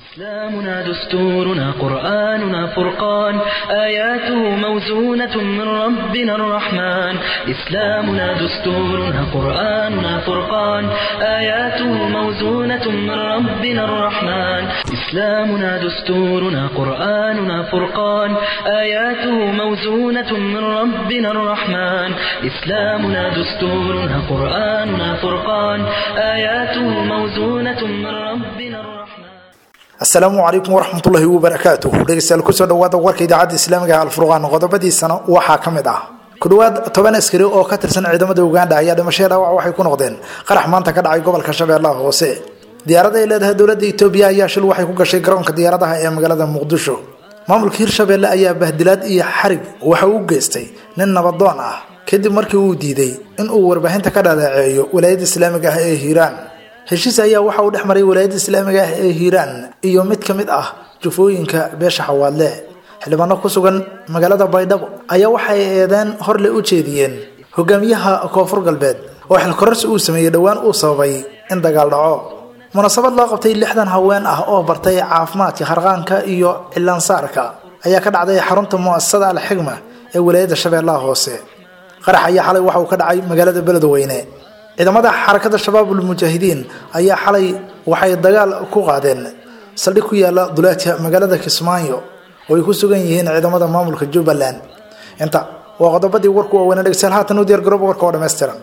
إسلامنا دستورنا قرآننا فرقان آياته موزونة من ربنا الرحمن إسلامنا دستورنا قرآننا فرقان آياته موزونة من ربنا الرحمن إسلامنا دستورنا قرآننا فرقان آياته موزونة من ربنا الرحمن إسلامنا دستورنا قرآننا فرقان آياته موزونة من ربنا الرحمن asalaamu calaykum waraxmatullaahi wabarakaatuh dhegeystayaal kusoo dhawaada warka idaacadda islaamiga ee alfurqaan qodobadiisana waxaa ka mid ah ku dhowaad toban askari oo ka tirsan ciidamada uganda ayaa dhimashaya dhaawac waxay ku noqdeen qarax maanta ka dhacay gobolka shabeellaha hoose diyaarada ay leedahay dowladda itoobiya ayaa shil waxay ku gashay garoonka diyaaradaha ee magaalada muqdisho maamulka hirshabeelle ayaa bahdilaad iyo xarig waxa uu geystay nin nabadoon ah kadib markii uu diiday in uu warbaahinta ka dhaleeceeyo walaayadda islaamiga ah ee hiiraan heshiis ayaa waxa uu dhex maray walaayadda islaamiga ah ee hiiraan iyo mid ka mid ah jufooyinka beesha xawaadle xildhibaano ku sugan magaalada baydhabo ayaa waxay eedeen horle u jeediyeen hogaamiyaha koonfur galbeed oo xilkororsi uu sameeyey dhowaan uu sababay in dagaal dhaco munaasabad loo qabtay lixdan haween ah oo bartay caafimaadka harqaanka iyo cilaansaarka ayaa ka dhacday xarunta mu'asasada alxigma ee walaayadda shabeellaha hoose qarax ayaa xalay waxa uu ka dhacay magaalada beledweyne ciidamada xarakada shabaabul mujaahidiin ayaa xalay waxay dagaal ku qaadeen saldhig ku yaala duleedka magaalada kismaayo oo ay ku sugan yihiin ciidamada maamulka jubbaland inta waa qodobadii warku waaweynaa dhegeystayaal haatan u diyaar garooba warka oo dhammaystiran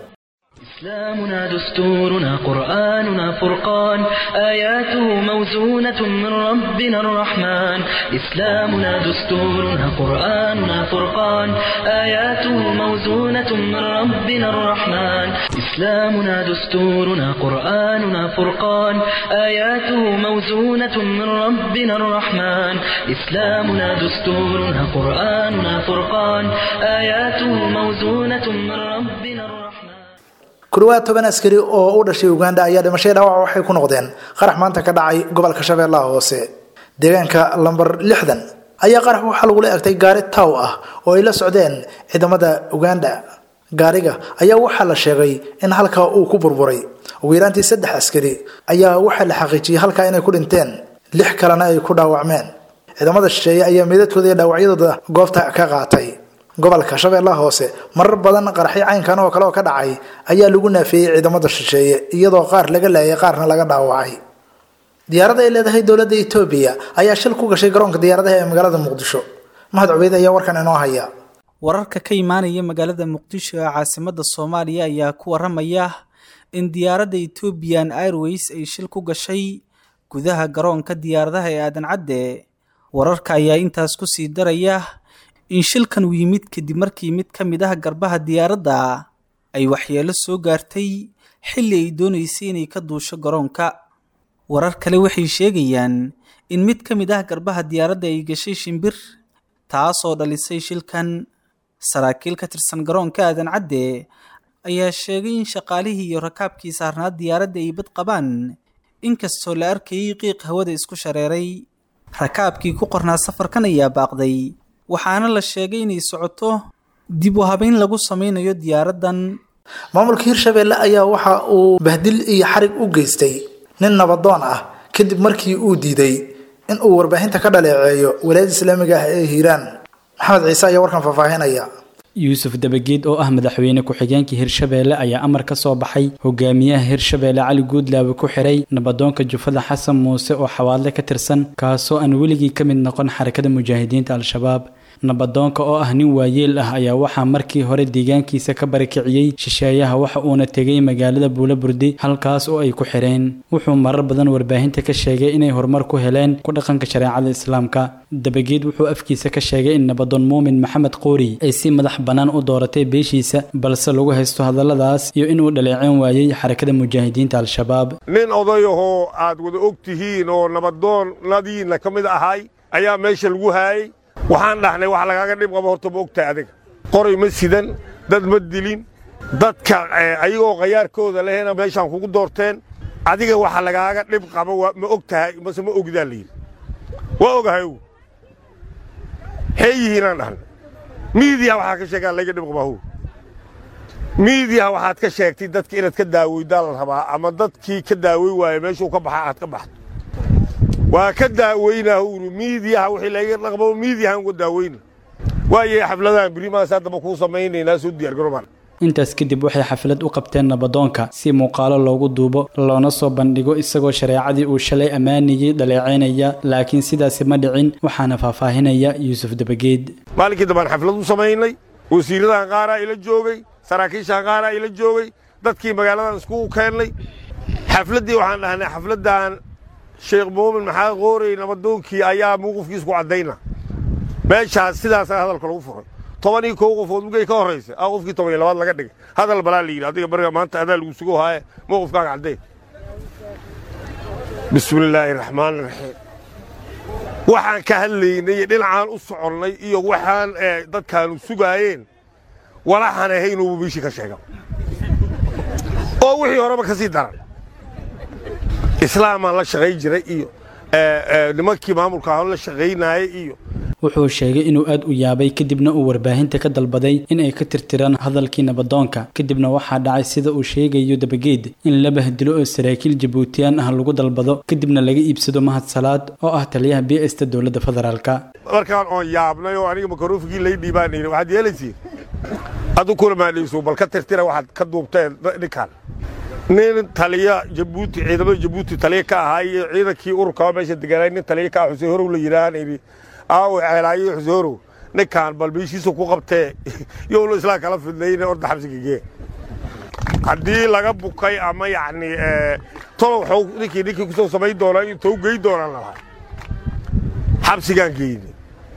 إسلامنا دستورنا قرآننا فرقان آياته موزونة من ربنا الرحمن إسلامنا دستورنا قرآننا فرقان آياته موزونة من ربنا الرحمن إسلامنا دستورنا قرآننا فرقان آياته موزونة من ربنا الرحمن إسلامنا دستورنا قرآننا فرقان آياته موزونة من ربنا الرحمن ku dhawaad toban askari oo u dhashay uganda ayaa dhimashaya dhaawac waxay ku noqdeen qarax maanta ka dhacay gobolka shabeellaha hoose deegaanka lamber lixdan ayaa qarax waxaa lagula egtay gaari taw ah oo ay la socdeen ciidamada uganda gaariga ayaa waxaa la sheegay in halkaa uu ku burburay ugu yaraantii saddex askari ayaa waxaa la xaqiijiyey halkaa inay ku dhinteen lix kalena ay ku dhaawacmeen ciidamada shisheeye ayaa meedadkooda iyo dhaawacyadooda goobta ka qaatay gobolka shabeellaha hoose marar badan qaraxyo caynkan oo kale oo ka dhacay ayaa lagu naafeeyey ciidamada shisheeye iyadoo qaar laga laayay qaarna laga dhaawacay diyaarada ay leedahay dowladda etoobiya ayaa shil ku gashay garoonka diyaaradaha ee magaalada muqdisho mahad cubeyd ayaa warkan inoo haya wararka ka imaanaya magaalada muqdisho ee caasimada soomaaliya ayaa ku waramaya in diyaaradda ethoobian airways ay shil ku gashay gudaha garoonka diyaaradaha ee aadan cadde wararka ayaa intaas ku sii daraya in shilkan uu yimid kadib markii mid ka mid ah garbaha diyaaradda ay waxyeelo soo gaartay xilli ay doonaysay inay ka duusho garoonka warar kale waxay sheegayaan in mid ka mid ah garbaha diyaaradda ay gashay shimbir taasoo dhalisay shilkan saraakiil ka tirsan garoonka aadan cadde ayaa sheegay in shaqaalihii iyo rakaabkii saarnaa diyaaradda ay bad qabaan inkastoo la arkayay qiiq hawada isku shareeray rakaabkii ku qornaa safarkan ayaa baaqday waxaana la sheegay inay socoto dib u habeyn lagu sameynayo diyaaraddan maamulka hirshabeelle ayaa waxa uu bahdil iyo xarig u geystay nin nabadoon ah kadib markii uu diiday in uu warbaahinta ka dhaleeceeyo walaayadda islaamiga ah ee hiiraan maxamed ciise ayaa warkan faahfaahinaya yuusuf dabageed oo ah madaxweyne ku-xigeenka hirshabeelle ayaa amar ka soo baxay hogaamiyaha hirshabeelle cali guudlaabe ku xiray nabadoonka jufada xasan muuse oo xawaadle ka tirsan kaasoo aan weligii ka mid noqon xarakada mujaahidiinta al-shabaab nabadoonka oo ah nin waayeel ah ayaa waxaa markii hore deegaankiisa ka barakiciyey shisheeyaha waxa uuna tegay magaalada buulaburde halkaas oo ay ku xireen wuxuu marar badan warbaahinta ka sheegay inay horumar ku heleen ku dhaqanka shareecada islaamka dabageed wuxuu afkiisa ka sheegay in nabadoon muumin maxamed qoori ay si madax bannaan u dooratay beeshiisa balse lagu haysto hadalladaas iyo inuu dhaleeceen waayey xarakada mujaahidiinta al-shabaab nin odayahoo aad wada og tihiin oo nabadoonnadiinna ka mid ahay ayaa meesha lagu haayay waxaan dhahnay wax lagaaga dhib qabo horta ma ogtahay adiga qoray ma sidan dad ma dilin dadka ayagoo khayaarkooda lehena meeshaan kugu doorteen adiga waxa lagaaga dhib qabo ma og tahay mase ma ogdaa layidhi waa ogahay ow xee yihiinaan dhahnay miidiya waxaa ka sheegaan laga dhib qabahow miidiya waxaad ka sheegtay dadka inaad ka daaweydaa la rabaa ama dadkii ka daawey waaya meeshuu ka baxa aad ka baxdo waa ka daaweynaa uri miidiyaha wixii laga dhaqmo miidiyahan uga daaweyna waayay xafladahan berimahaas haddaba kuu samaynaynaa soo diyaargarobaan intaas kadib waxay xaflad u qabteen nabadoonka si muuqaalo loogu duubo loona soo bandhigo isagoo shareecadii uu shalay ammaanayey dhaleecaynaya laakiin sidaasi ma dhicin waxaana faahfaahinaya yuusuf dabageed maalinkii dambaan xaflad u samaynay wasiiradahan qaaraa ila joogay saraakiishahan qaaraa ila joogay dadkii magaaladan iskugu keennay xafladdii waxaan dhahnay xafladdan sheekh muumin maxamed qoorey nabadoonkii ayaa mawqifkiisku caddayna meeshaas sidaasaa hadalka lagu furay toban iyo kow qofood mugay ka horraysa a qofkii toban iyo labaad laga dhigay hadal balaa la yidhi adiga bariga maanta adaa lagu sugo haaye mawqifkaaga caddee bismillaahi raxmaan raxiim waxaan ka hadlaynay dhinacaan u soconnay iyo waxaan dadkaanu sugaayeen walaxaan ahaynuubu biishii ka sheega oo wixii horeba ka sii daran islaamaan la shaqayn jiray iyo nimankii maamulka ahaan la shaqaynaayay iyo wuxuu sheegay inuu aad u yaabay kadibna uu warbaahinta ka dalbaday in ay ka tirtiraan hadalkii nabadoonka kadibna waxaa dhacay sida uu sheegayo dabageed in la bahdilo oo saraakiil jabuutiyaan ah lagu dalbado kadibna laga iibsado mahad salaad oo ah taliyaha b sta dowladda federaalka markaan oon yaabnay oo aniga makaroofigii lay dhiibaan yidhi waxaad yeelaysiin adu kula maadhayso bal ka tirtira waxaad ka duubteen ninkaan nin taliya jabuuti ciidamada jabuuti taliya ka ahaa iyo ciidankii ururkaa meesha deganay nin taliya ka ah xuseen horow la yidhaahaan yidhi aawo ceelaayo xuseen horow ninkaan bal meeshiisa ku qabtee yowla islaa kala fidnayne orda xabsiga gee haddii laga bukay ama yacni tolo waxuu ninkii ninkii kusoo samayn doonaa intou gey doonaan lalahay xabsigaan geyne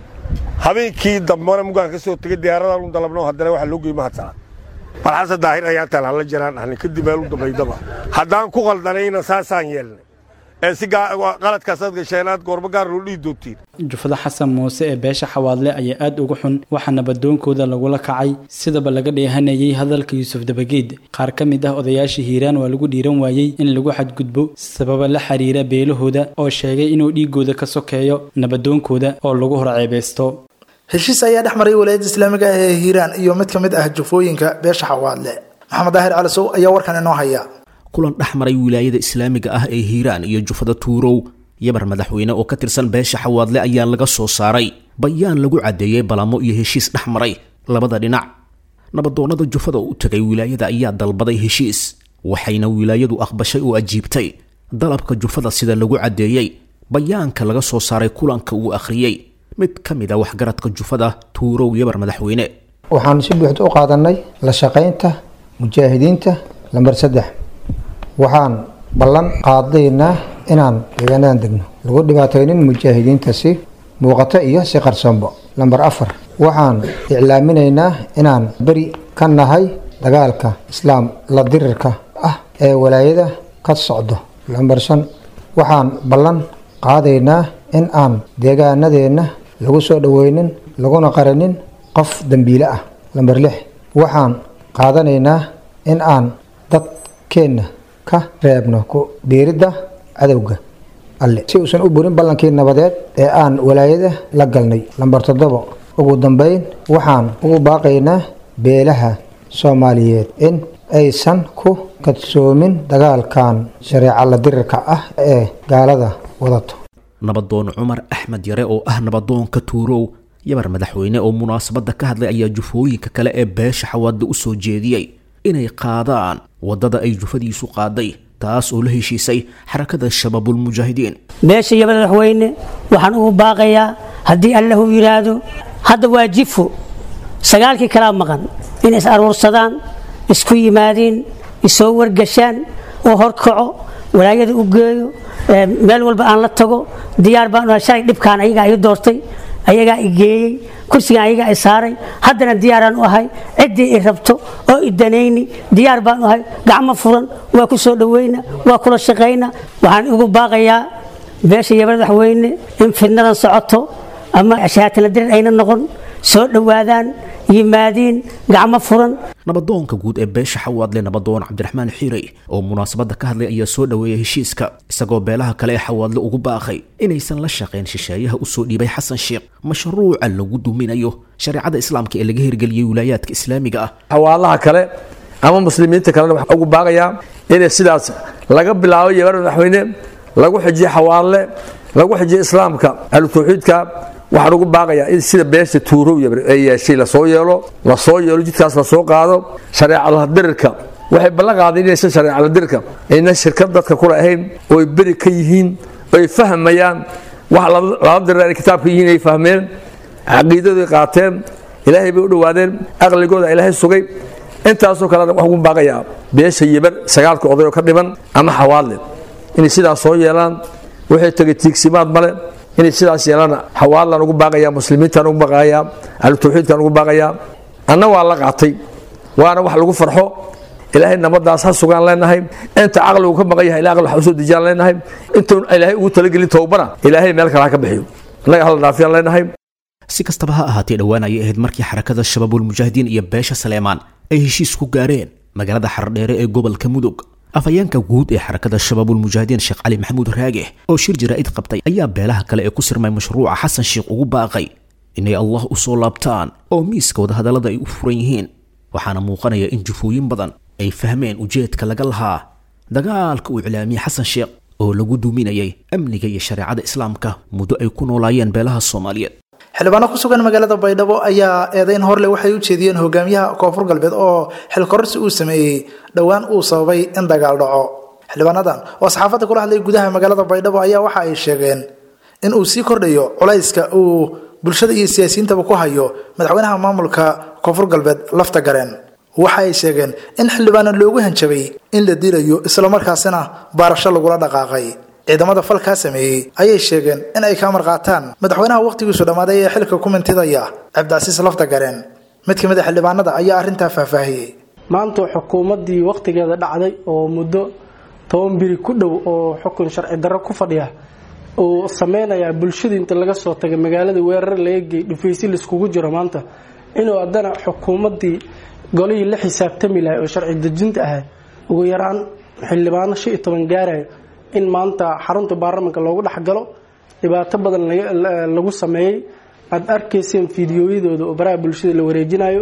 habeenkii dambana mugaan ka soo tegay diyaaradan u dalabno haddana waxaa loo gey mahadsanaad bal xasan daahir ayaan talaan la jiraan dhahnay kadib meel u dambaydaba haddaan ku qaldanayna saasaan yeelnay ee si qaladkaasaad gasheenaad goormo gaar loo dhihi doontiin jufada xasan muuse ee beesha xawaadle ayaa aad uga xun waxaa nabadoonkooda lagula kacay sidaba laga dheehanayay hadalka yuusuf dabageed qaar ka mid ah odayaashii hiiraan waa lagu dhiiran waayey in lagu xadgudbo sababa la xiriira beelahooda oo sheegay inuu dhiigooda ka sokeeyo nabadoonkooda oo lagu horceebeysto heshiis ayaa dhex maray walaayadda islaamiga ah ee hiiraan iyo mid ka mid ah jufooyinka beesha xawaadle maxamed daahir calisow ayaa warkan inoo haya kulan dhex maray wilaayada islaamiga ah ee hiiraan iyo jufada tuurow yabar madaxweyne oo ka tirsan beesha xawaadle ayaa laga soo saaray bayaan lagu caddeeyey balamo iyo heshiis dhex maray labada dhinac nabadoonnada jufada u tegay wilaayada ayaa dalbaday heshiis waxayna wilaayadu aqbashay oo ajiibtay dalabka jufada sida lagu caddeeyey bayaanka laga soo saaray kulanka uu akhriyey mid ka mid a waxgaradka jufada tuurow yabar madaxweyne waxaanu si buuxda u qaadanay la shaqaynta mujaahidiinta lambar saddex waxaan ballan qaadaynaa inaan deegaanadan degno lagu dhibaataynin mujaahidiinta si muuqato iyo si qarsoonbo lambar afar waxaan iclaaminaynaa inaan beri ka nahay dagaalka islaam la dirirka ah ee walaayada ka socdo lambar shan waxaan ballan qaadaynaa in aan deegaanadeenna lagu soo dhoweynin laguna qaranin qof dembiile ah lambar lix waxaan qaadanaynaa in aan dadkeenna ka reebno ku biiridda cadowga alle si uusan u burin ballankii nabadeed ee aan walaayada la galnay lambar toddobo ugu dambeyn waxaan ugu baaqaynaa beelaha soomaaliyeed in aysan ku kadsoomin dagaalkan shareeca la dirirka ah ee gaalada wadato nabadoon cumar axmed yare oo ah nabadoonka tuurow yabar madaxweyne oo munaasabadda ka hadlay ayaa jufooyinka kale ee beesha xawaadda u soo jeediyey inay qaadaan waddada ay jufadiisu qaaday taas oo la heshiisay xarakada shabaabulmujaahidiin beesha iyo madaxweyne waxaan ugu baaqayaa haddii allahu yidhaahdo hadda waa jifo sagaalkii kalaa maqan inay is aruursadaan isku yimaadiin isoo wargashaan oo horkaco walaayada u geeyo meel walba aan la tago diyaar baan shalay dhibkaan ayagaa ii doortay ayagaa i geeyey kursigan ayagaa i saaray haddana diyaaraan u ahay ciddii i rabto oo i danayni diyaar baan u ahay gacmo furan waa ku soo dhoweyna waa kula shaqayna waxaan ugu baaqayaa beesha iyo madaxweyne in fidnadan socoto ama shahaatana dirir ayna noqon soo dhowaadaan yimaadiin gacmo furan nabadoonka guud ee beesha xawaadle nabadoon cabdiraxmaan xiirey oo munaasabadda ka hadlay ayaa soo dhoweeyay heshiiska isagoo beelaha kale ee xawaadle ugu baaqay inaysan la shaqayn shisheeyaha u soo dhiibay xasan sheekh mashruuca lagu duminayo shareecada islaamka ee laga hirgeliyey wilaayaadka islaamiga ah xawaalaha kale ama muslimiinta kalena waxaa ugu baaqayaa inay sidaas laga bilaabo yebar madaxweyne lagu xijiyo xawaalle lagu xijiyo islaamka ahlu tawxiidka waxaan ugu baaqayaa in sida beesha tuurow ay yeeshay lasoo yeelo lasoo yeelo jidkaas lasoo qaado shareecada dirirka waxay ballan qaadeen inaysan shareecada dirirka aynan shirkad dadka kula ahayn oo ay beri ka yihiin oo ay fahmayaan wax lala dirir ay kitaabka yihiin ay fahmeen caqiidadu ay qaateen ilaahay bay u dhowaadeen aqligooda ilaahay sugay intaasoo kalena waxaan ugu baaqayaa beesha yibar sagaalka oday oo ka dhiman ama xawaadle inay sidaas soo yeelaan waxay tegay tiigsimaad male inay sidaas yeelaan xawaadlaan ugu baaqayaa muslimiintaan ugu baaqayaa ahlu tawxiidkaan ugu baaqayaa anna waa la qaatay waana wax lagu farxo ilaahay nabadaas ha sugaan leenahay inta caqligu ka maqan yahay aqli wax usoo dejiyaan leenahay intuun ilaahay ugu talagelin towbana ilaahay meel kale ha ka bixiyo annaga hala dhaafiyaan leenahay si kastaba ha ahaatee dhowaan ayay ahayd markii xarakada shabaabulmujaahidiin iyo beesha saleemaan ay heshiis ku gaareen magaalada xardheere ee gobolka mudug afhayeenka guud ee xarakada shabaabulmujaahidiin sheekh cali maxamuud raage oo shir jaraa'id qabtay ayaa beelaha kale ee ku sirmay mashruuca xasan sheekh ugu baaqay inay allah u soo laabtaan oo miiska wadahadallada ay u furan yihiin waxaana muuqanaya in jufooyin badan ay fahmeen ujeedka laga lahaa dagaalka uu iclaamiyey xasan sheekh oo lagu duuminayay amniga iyo shareecada islaamka muddo ay ku noolaayeen beelaha soomaaliyeed xildhibaano ku sugan magaalada baydhabo ayaa eedeyn horle waxay u jeediyeen hogaamiyaha koonfur galbeed oo xilkororsi uu sameeyey dhowaan uu sababay in dagaal dhaco xildhibaanadan oo saxaafadda kula hadlay gudaha magaalada baydhabo ayaa waxa ay sheegeen in uu sii kordhayo culayska uu bulshada iyo siyaasiyiintaba ku hayo madaxweynaha maamulka koonfur galbeed lafta gareen waxa ay sheegeen in xildhibaano loogu hanjabay in la dilayo islamarkaasina baarasho lagula dhaqaaqay ciidamada falkaa sameeyey ayay sheegeen in ay ka amar qaataan madaxweynaha wakhtigiisu dhammaaday ee xilka ku mintidaya cabdicasiis lafta gareen mid ka mid a xildhibaanada ayaa arrintaa faahfaahiyey maanta xukuumaddii wakhtigeeda dhacday oo muddo toban biri ku dhow oo xukun sharci darro ku fadhiya uu sameynayaa bulshadii inta laga soo tagay magaalada weerar laga geey dhufaysi laiskugu jiro maanta inuu haddana xukuumaddii golihii la xisaabtami lahay oo sharci dejinta ahayd ugu yaraan xildhibaano shan iyo toban gaarayo in maanta xarunta baarlamanka loogu dhexgalo dhibaato badan lagu sameeyey aada arkayseen fideoyadooda oo baraha bulshada la wareejinayo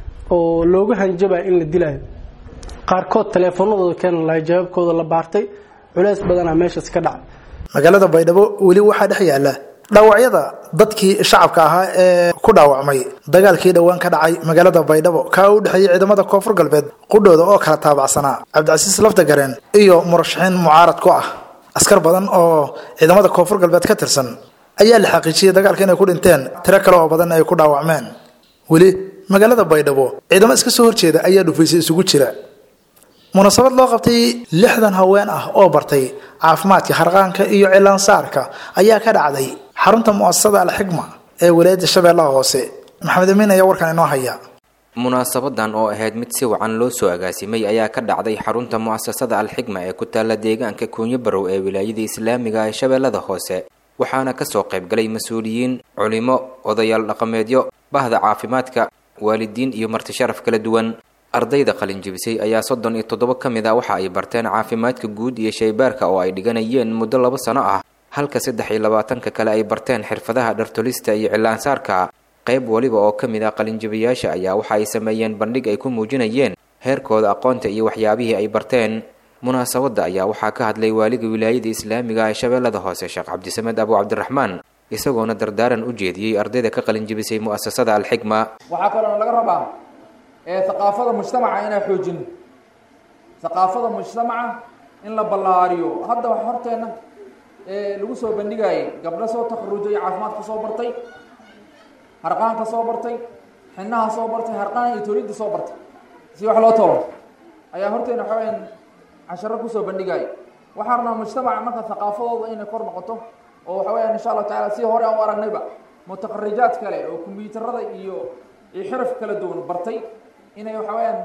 oo loogu hanjabayo in la dilayo qaarkood taleefanadooda keena lahay jawaabkooda la baartay culeys badanaa meeshaas ka dhacay magaalada baydhabo weli waxaa dhex yaala dhaawacyada dadkii shacabka ahaa ee ku dhaawacmay dagaalkii dhowaan ka dhacay magaalada baydhabo kaa u dhexeeyey ciidamada koonfur galbeed qudhooda oo kala taabacsanaa cabdicasiis laftagareen iyo murashaxiin mucaarad ku ah askar badan oo ciidamada koonfur galbeed ka tirsan ayaa la xaqiijiyey dagaalka inay ku dhinteen tiro kale oo badan ay ku dhaawacmeen weli magaalada baydhabo ciidamo iska soo horjeeda ayaa dhufaysay isugu jira munaasabad loo qabtay lixdan haween ah oo bartay caafimaadka harqaanka iyo cilaansaarka ayaa ka dhacday xarunta mu'asasada alxigma ee walaayadda shabeellaha hoose maxamed amiin ayaa warkan inoo haya munaasabadan oo ahayd mid si wacan loo soo agaasimay ayaa ka dhacday xarunta mu'asasada alxigma ee ku taalla deegaanka kuunyo barow ee wilaayada islaamiga ee shabeellada hoose waxaana kasoo qaybgalay mas-uuliyiin culimo odayaal dhaqameedyo bahda caafimaadka waalidiin iyo marti sharaf kala duwan ardayda qalinjibisay ayaa soddon iyo toddoba ka mid a waxa ay barteen caafimaadka guud iyo shaybaarka oo ay dhiganayeen muddo laba sano ah halka saddex iyo labaatanka kale ay barteen xirfadaha dhartolista iyo cilaansaarka qayb waliba oo ka mid ah qalinjibayaasha ayaa waxa ay sameeyeen bandhig ay ku muujinayeen heerkooda aqoonta iyo waxyaabihii ay barteen munaasabadda ayaa waxaa ka hadlay waaliga wilaayada islaamiga ee shabeellada hoose sheekh cabdisamed abu cabdiraxmaan isagoona dardaaran u jeediyey ardayda ka qalinjibisay mu'asasada alxigma waxaa kaloo laga rabaa aqaafada mujtamaca inaan xoojino aqaafada mujtamaca in la ballaariyo hadda wax horteena lagu soo bandhigayay gabdho soo takharujay caafimaad ka soo bartay harqaan ka soo bartay xinaha soo bartay harqaan iyo tolidda soo bartay si wax loo tolo ayaa horteena waxa weyaan casharo kusoo bandhigaya waxaan rabnaa mujtamaca marka haqaafadooda inay kor noqoto oo waxa weyaan insha allahu tacala si hore aan u aragnayba mutaqarijaad kale oo kombyuutarada iyo iyo xiraf kala duwan bartay inay waxa weyaan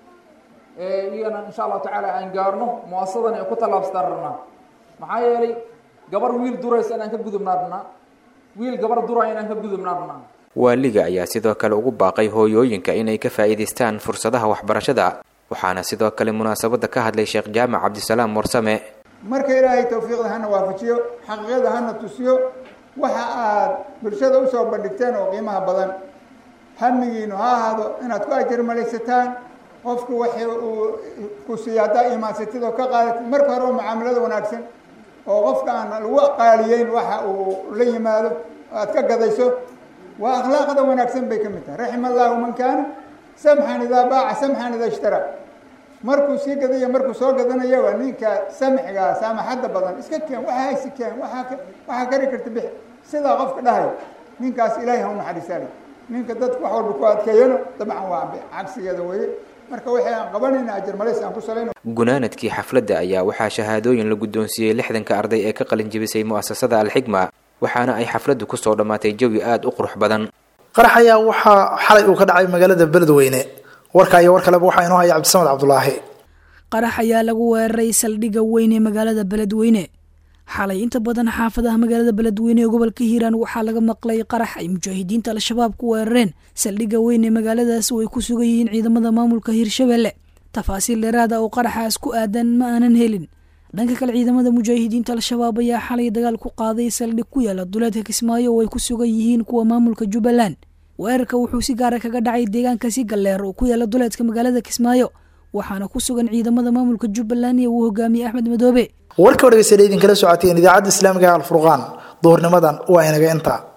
iyagana insha allahu tacaala aan gaarno muasasadan ay ku tallaabsataan rabnaa maxaa yeelay gabar wiil duraysa inaan ka gudubnaa rabnaa wiil gabar duraya inaan ka gudubnaa rabnaa waaliga ayaa sidoo kale ugu baaqay hooyooyinka inay ka faa'iidaystaan fursadaha waxbarashada waxaana sidoo kale munaasabadda ka hadlay sheekh jaamac cabdisalaam warsame marka ilaahay tawfiiqda hana waafajiyo xaqiiqada hana tusiyo waxa aad bulshada usoo bandhigteen oo qiimaha badan hamigiinu ha ahaado inaad ku ajir malaysataan qofku waxay uu ku siiya haddaa imaansatid oo ka qaadatid marka hore oo mucaamalada wanaagsan oo qofka aan lagu qaaliyeyn waxa uu la yimaado aad ka gadayso waa akhlaaqda wanaagsan bay ka mid tahay raxima allahu man kaana samxan idaa baaca samxan idaa ishtara markuu sii gadaya markuu soo gadanaya waa ninka samxigaa saamaxadda badan iska keen waxa haysi keen waaa waxaa kari karta bix sidaa qofka dhahay ninkaas ilaahay ha u naxariisaale ninka dadku wax walba ku adkeeyano dabcan waa cagsigeeda weeye marka waxay aan qabanayna ajar malays aan ku salayno gunaanadkii xafladda ayaa waxaa shahaadooyin la guddoonsiiyey lixdanka arday ee ka qalin jebisay mu'asasada alxigma waxaana ay xafladdu kusoo dhammaatay jawi aada u qurux badan qarax ayaa waxaa xalay uu ka dhacay magaalada beledweyne warka iyo war kaleba waxaa inoo haya cabdisamed cabdulaahi qarax ayaa lagu weeraray saldhigga weyn ee magaalada beledweyne xalay inta badan xaafadaha magaalada beledweyne ee gobolka hiiraan waxaa laga maqlay qarax ay mujaahidiinta al-shabaab ku weerareen saldhigga weyn ee magaaladaas oo ay ku sugan yihiin ciidamada maamulka hiirshabelle tafaasiil dheeraada oo qaraxaas ku aadan ma aanan helin dhanka kale ciidamada mujaahidiinta al-shabaab ayaa xalay dagaal ku qaaday saldhig ku yaala duleedka kismaayo oo ay ku sugan yihiin kuwa maamulka jubbaland weerarka wuxuu si gaara kaga dhacay deegaanka si galleer oo ku yaala duleedka magaalada kismaayo waxaana ku sugan ciidamada maamulka jubbaland ee uu hogaamiyey axmed madoobe warka o dhegeystayaal idinkala socoteen idaacadda islaamiga alfurqaan duhurnimadan waa inaga inta